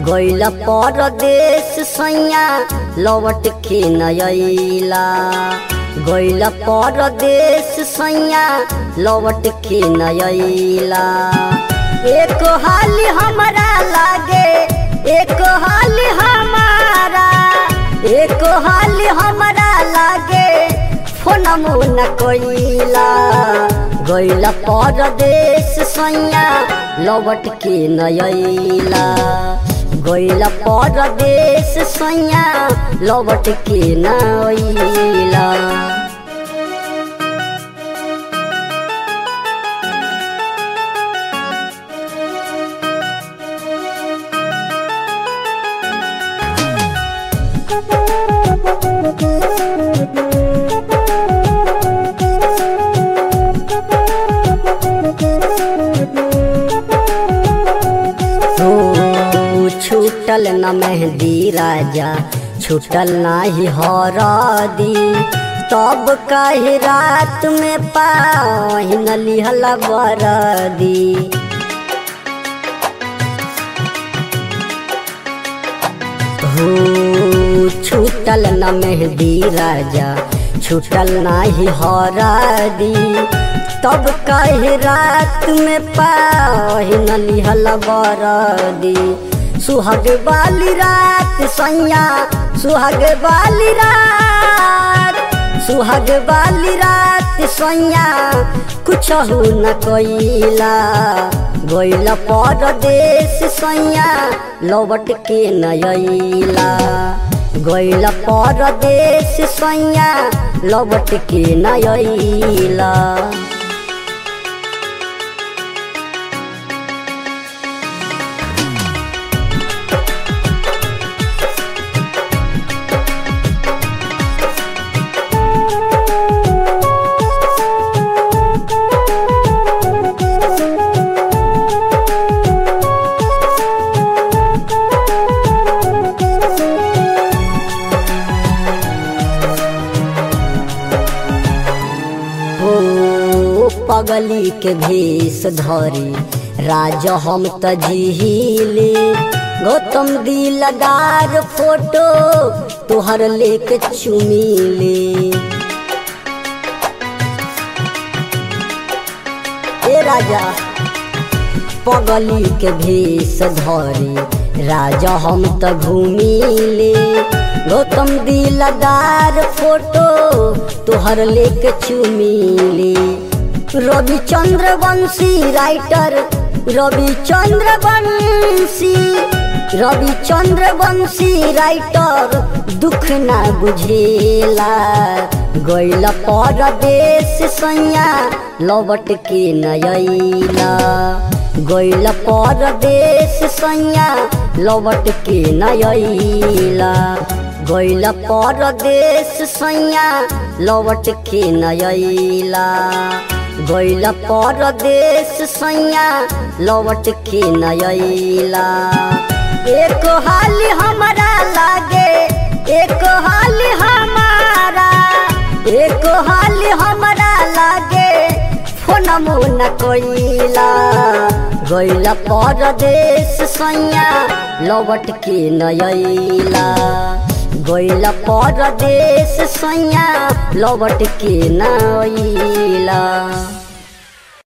गइल परदेश सैया लौट के नयला गइल परदेश सैया लौट के नयला एक हाल हमरा लागे एक हाल हमारा एक हाल हमरा लागे फोन मुन कोइला गइल परदेश सैया लौट के नयला गइल परदेश सैया लौट के नयला हो छूटल न मेहंदी राजा छूटल नाही हरदी तब कही रात में पाहिन लिहल बरदी हो छूटल न मेहंदी राजा छूटल नाही हरदी तब कही रात में पाहिन लिहल बरदी सुहाग वाली रात सैया सुहाग वाली रात सुहाग वाली रात सैया कुछ हो न कोइला गइल परदेश सैया लौट के नयला गइल परदेश सैया लौट के नयला हो पगली के भेष धरी राजा हम तजीले गौतम दिलदार फोटो तोहर लेके चुमीले ए राजा पगली के भेष धरी राजा हम त घूमिले गौतम दिलदार फोटो तोहर लेके चुमिले रविचंद्र वंशी राइटर रविचंद्र वंशी रविचंद्र वंशी राइटर दुख ना बुझेला गइल परदेश सैया लौट के नयला गइल परदेश सैया लौट के नयला गइल परदेश सैया लौट के नयला गइल परदेश सैया लौट के नयला एक हाल हमरा लागे एक हाल हमारा एक हाल हमरा लागे फोन मुन कोइला गइल परदेश सैया लौट के नयला गइल परदेश सैया लौट के नयला